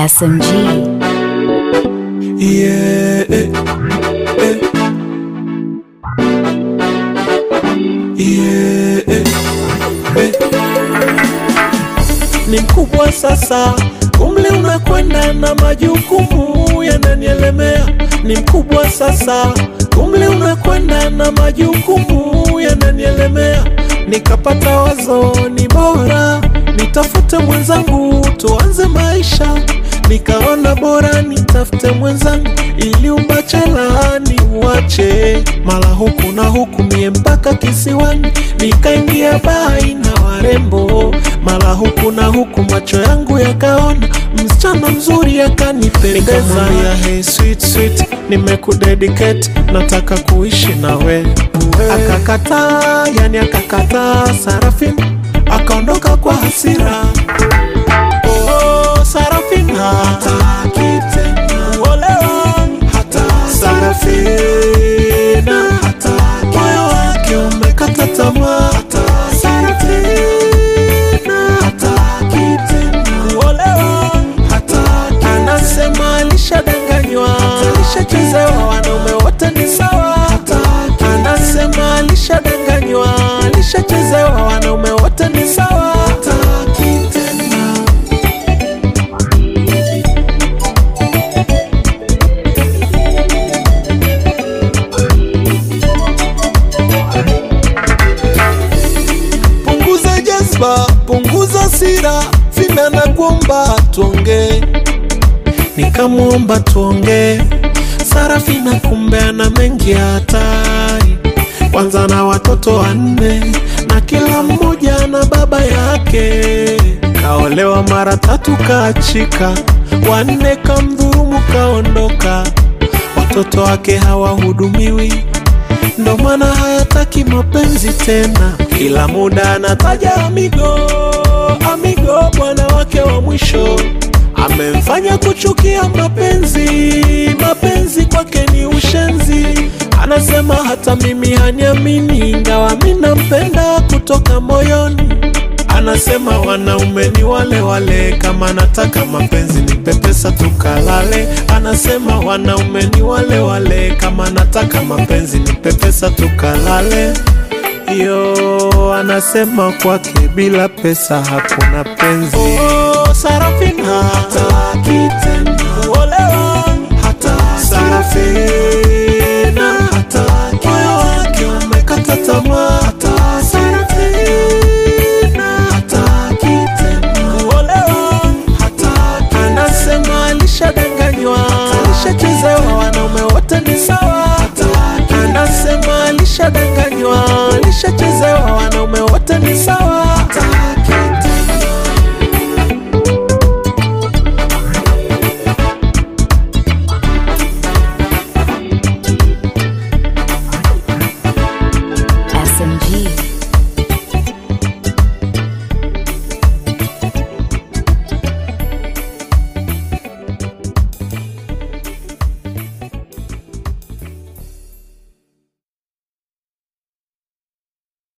SMG. Yeah, eh, eh. Yeah, eh, eh. Ni mkubwa sasa, umri unakwenda na majukumu yananielemea. Ni mkubwa sasa, umri unakwenda na majukumu yananielemea. Nikapata wazo, ni bora nitafute mwenzangu, tuanze maisha nikaona bora nitafute mwenzangu ili ubachela ni uache mala huku na huku mie mpaka kisiwani nikaingia bai na warembo mala huku na huku macho yangu yakaona msichana mzuri akanipendeza ya hey sweet sweet nimekudedicate nataka kuishi nawe akakataa yani akakataa sarafin akaondoka kwa hasira Oh, Sarafina hataki tena kuolewa, hata Sarafina hataki, moyo wake umekata tamaa, hata Sarafina hataki tena kuolewa, hataki, anasema alishadanganywa, alishachezewa, wanaume wote ni sawa, hataki, anasema alishadanganywa, alishachezewa, wanaume wote ni sawa, hataki tena punguza jazba, punguza sira, vina na kuomba tuongee. Nikamwomba tuongee, Sarafina kumbe ana mengi ya hatari, kwanza na watoto wanne na kila mmoja na baba yake. Kaolewa mara tatu kaachika, wanne kamdhurumu kaondoka, watoto wake hawahudumiwi ndo maana hayataki mapenzi tena, kila muda anataja amigo amigo, bwana wake wa mwisho amemfanya kuchukia mapenzi. Mapenzi kwake ni ushenzi, anasema hata mimi haniamini, ingawa mi nampenda kutoka moyoni. Anasema wanaume ni wale wale, kama nataka mapenzi nipe pesa tukalale. Anasema wanaume ni wale wale, kama nataka mapenzi nipe pesa tukalale. Yo, anasema kwake bila pesa hakuna penzi. Oh, Sarafina